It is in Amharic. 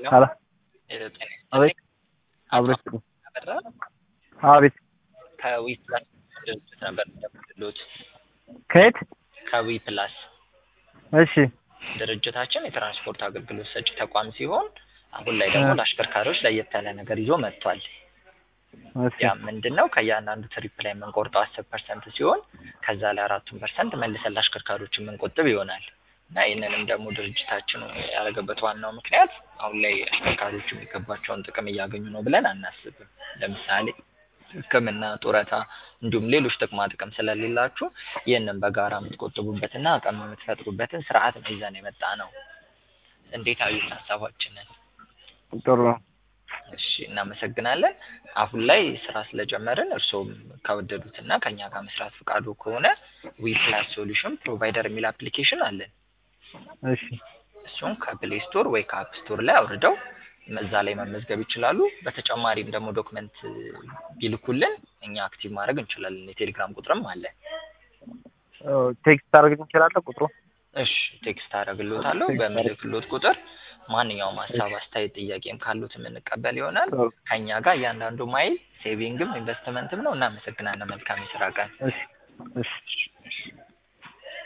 ሄሎ ሄሎ ጤና አቤት አቶ አብረሽ አበራ አቤት ከዊ ፕላስ ድርጅት ነበር የምደውልልዎት። ከየት ከዊ ፕላስ እሺ ድርጅታችን የትራንስፖርት አገልግሎት ሰጪ ተቋም ሲሆን አሁን ላይ ደግሞ እ ለአሽከርካሪዎች ለየት ያለ ነገር ይዞ መጥቷል። እሺ ያ ምንድን ነው? ከእያንዳንዱ ትሪፕ ላይ የምንቆርጠው አስር ፐርሰንት ሲሆን ከዛ ላይ አራቱን ፐርሰንት መልሰን ለአሽከርካሪዎች የምንቆጥብ ይሆናል እና ይህንንም ደግሞ ድርጅታችን ያደረገበት ዋናው ምክንያት አሁን ላይ አሽከርካሪዎች የሚገባቸውን ጥቅም እያገኙ ነው ብለን አናስብም። ለምሳሌ ሕክምና፣ ጡረታ እንዲሁም ሌሎች ጥቅማ ጥቅም ስለሌላችሁ ይህንን በጋራ የምትቆጥቡበትና አቅም የምትፈጥሩበትን ስርዓት ነው ይዘን የመጣ ነው። እንዴት አዩት ሀሳባችንን? ጥሩ ነው። እሺ እናመሰግናለን። አሁን ላይ ስራ ስለጀመርን እርስዎም ከወደዱትና ከኛ ጋር መስራት ፈቃዱ ከሆነ ዊ ፕላስ ሶሉሽን ፕሮቫይደር የሚል አፕሊኬሽን አለን። እሺ እሱን ከፕሌይ ስቶር ወይ ከአፕ ስቶር ላይ አውርደው እዛ ላይ መመዝገብ ይችላሉ። በተጨማሪም ደግሞ ዶክመንት ቢልኩልን እኛ አክቲቭ ማድረግ እንችላለን። የቴሌግራም ቁጥርም አለን። ቴክስት ታደርግ እንችላለን ቁጥሩ እሺ ቴክስት አደርግልዎታለሁ። ቴክስት አድርግ በምልክልዎት ቁጥር ማንኛውም ሀሳብ፣ አስተያየት፣ ጥያቄም ካሉት የምንቀበል ይሆናል። ከእኛ ጋር እያንዳንዱ ማይል ሴቪንግም ኢንቨስትመንትም ነው። እናመሰግናለን። መልካም የስራ ቀን። እሺ እሺ